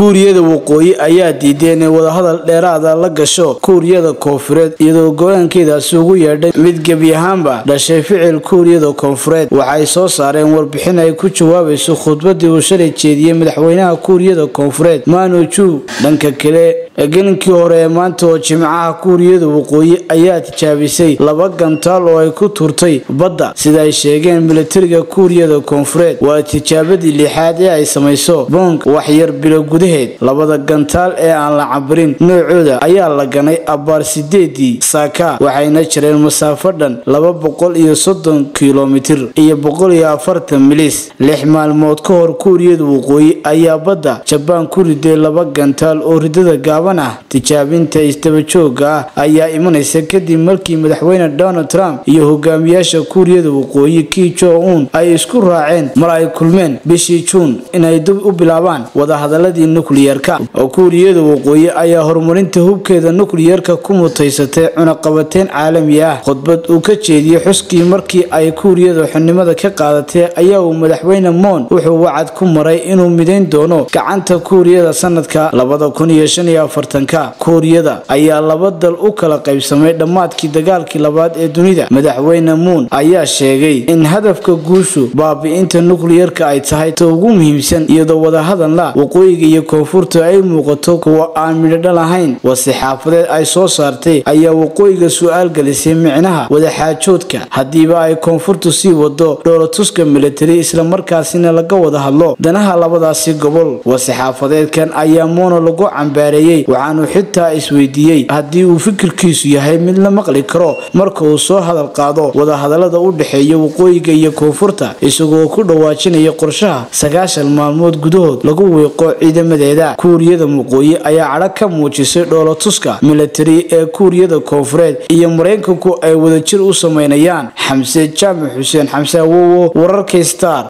kuuriyada waqooyi ayaa diiday inay wadahadal dheeraada la gasho kuuriyada koonfureed iyadoo go-aankeedaasi ugu yeedhay mid gebi ahaanba dhashay ficil kuuriyada koonfureed waxay soo saareen warbixin ay ku jawaabayso khudbadii uu shalay jeediyey madaxweynaha kuuriyada koonfureed mano ju dhanka kale gelinkii hore ee maanta oo jimcaha kuuriyada waqooyi ayaa tijaabisay laba gantaal oo ay ku tuurtay badda sida ay sheegeen militariga kuuriyada koonfureed waa tijaabadii lixaad ee ay samayso bong waxyar bilo gudaheed labada gantaal ee aan la cabirin noocooda ayaa la ganay abbaar sideedii saaka waxayna jireen masaafo dhan laba boqol iyo soddon kilomitir iyo boqol iyo afartan milis lix maalmood ka hor kuuriyada waqooyi ayaa badda jabaan ku riday laba gantaal oo ridada gaaban ah tijaabinta isdabajooga ah ayaa imanaysa kadib markii madaxweyne donald trump iyo hogaamiyaasha kuuriyada waqooyi ki jo un ay isku raaceen mar ay kulmeen bishii juun inay dib u bilaabaan wadahadaladii nukliyerka oo kuuriyada waqooyi ayaa horumarinta hubkeeda nukliyerka ku mutaysatay cunaqabateyn caalami ah khudbad uu ka jeediyey xuskii markii ay kuuriyada xubnimada ka qaadatay ayaa uu madaxweyne moon wuxuu wacad ku maray inuu midayn doono gacanta kuuriyada sanadka labada kun iyo shan iyo afartanka kuuriyada ayaa laba dal u kala qaybsamay dhammaadkii dagaalkii labaad ee dunida madaxweyne muun ayaa sheegay in hadafka guushu baabi-inta nukliyerka ay tahay ta ugu muhiimsan iyadoo wadahadalna waqooyiga iyo koonfurta ay muuqato kuwa aan midhodha lahayn wasixaafadeed ay soo saartay ayaa waqooyiga su-aal gelisay micnaha wadaxaajoodka haddiiba ay koonfurtu sii wado dhoolatuska militari islamarkaasina laga wada hadlo danaha labadaasi gobol wasixaafadeedkan ayaa moono lagu cambaareeyey waxaanu xitaa isweydiiyey haddii uu fikirkiisu yahay mid la maqli karo marka uu soo hadal qaado wadahadalada u dhexeeya waqooyiga iyo koonfurta isagoo ku dhawaajinaya qorshaha sagaashan maalmood gudahood lagu wiiqo ciidamadeeda kuuriyada waqooyi ayaa cadho ka muujisay dhoolatuska militari ee kuuriyada koonfureed iyo maraykanku ay wadajir u sameynayaan xamse jaamac xuseen xamse awowo wararka star